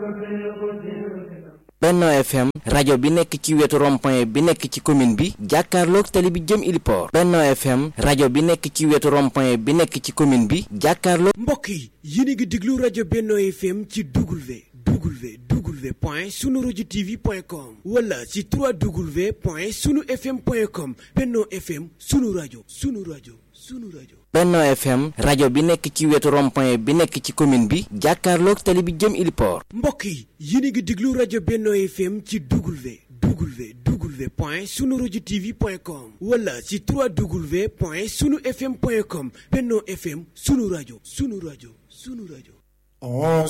Benno FM rajo bi nekk ci wetu rond-point bi nekk ci commune bi jàkkaarloog tali bi jëm Iliport Benno FM rajo bi nekk ci wetu rond-point bi nekk ci commune bi jàkkaarloog mbokk yi yéen a ngi déglu rajo Benno FM ci W W W point sunu rajo TV point com wala ci 3W point sunu FM point com Benno FM sunu rajo sunu rajo sunu rajo. Benno FM rajo bi nekk ci wetu rond-point bi nekk ci commune bi jàkkaarloog tali bi jëm Iliport mbokk yi yéen a ngi déglu rajo Benno FM ci W W W point sunu rajo TV point com wala ci 3W point sunu FM point com Benno FM sunu rajo sunu rajo sunu rajo.